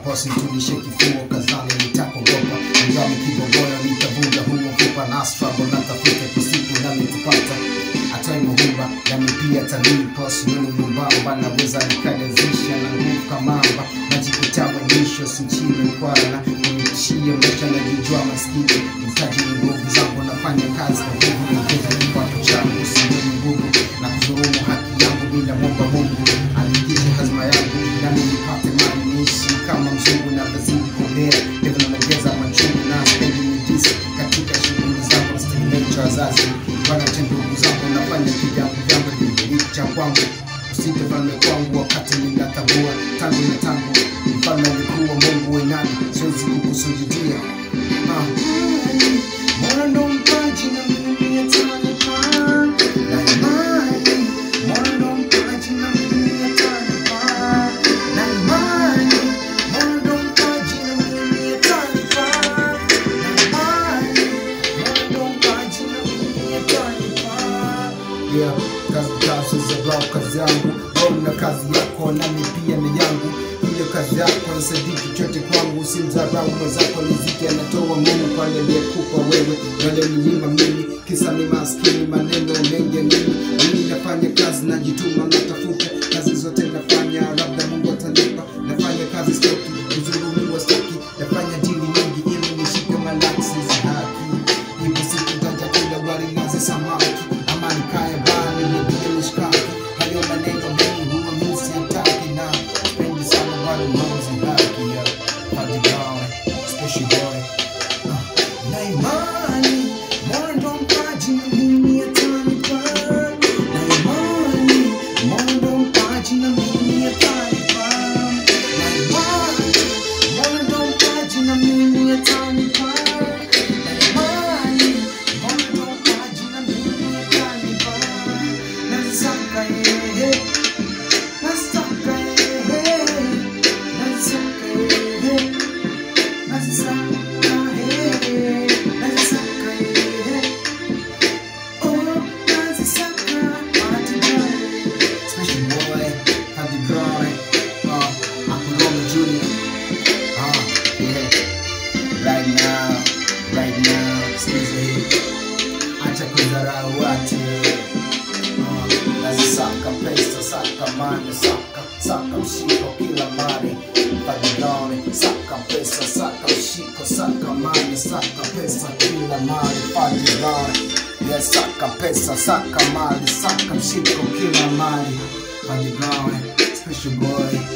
Bosi tulishe kifuo kazani nitakogopa Ngami kibogoyo nitavunja huo kupa na struggle natafuta kusiku nami tupata Atoi muhumba nami pia talii Posi nini mwembamba naweza nikadezisha na nguvu kamamba Najikuta mwisho sinchini kwana Kunitishia maisha najijua maskini Mtaji ni nguvu zangu nafanya kazi kwa nguvu Niongeza kipato changu siweni nguvu Na kuzurumu haki yangu bila mwomba Mungu Anikishe hazma yangu nami nipate mali niishi kama mzungu na bazidi kuongea Hivyo naongeza machungu na spendi midisi Katika shughuli zangu nasitegemea cha wazazi Bwana cha ndugu zangu nafanya kivyangu vyangu Ni cha kwangu Usite falme kwangu wakati ninatambua tangu na tangu mfalme alikuwa Mungu wenani siwezi kukusujudia Ah. Mola ndo mpaji na mimi atanipa na imani Mola ndo mpaji na mimi atanipa na imani Mola ndo mpaji na mimi atanipa na imani Mola ndo mpaji na mimi atanipa yeah, kazi kazi za rap kazi yangu wewe na kazi yako nami pia ni yangu hiyo kazi yako nisaidii chochote kwangu simdharau mwenzako riziki anatoa Mungu kwa yale aliyekupa wewe wale mnyima mimi kisa ni maskini maneno mengi ya nini mimi nafanya kazi najituma natafuta kazi zote nafanya labda Mungu atanipa nafanya kazi stoki kuzulumiwa stoki nafanya dili nyingi ili nishike malaksi za haki Ipo siku nitaja kula wali nazi samaki ama nikae bani nipige mishkaki hayo maneno mengi huwa mimi siyataki na spendi sana wali nazi haki ya Party boy, special boy Ah, na imani Mola ndo mpaji na mimi atanipa na imani Mola ndo mpaji na mimi atanipa na imani Mola ndo mpaji na mimi atanipa na imani Mola ndo mpaji na mimi atanipa nazisaka yeye nazisaka yeye nazisaka yeye nazisaka yeye nazisaka yeye oh nazisaka party boy special boy party boy uh Akuroma Junior uh yeah right now right now sikiza hii acha kudharau watu uh, nazisaka pesa saka mani saka saka mshiko kila mali padiloni saka pesa saka mshiko saka mani saka pesa kila mali padiloni yes saka pesa saka mali saka mshiko kila mali padiloni special boy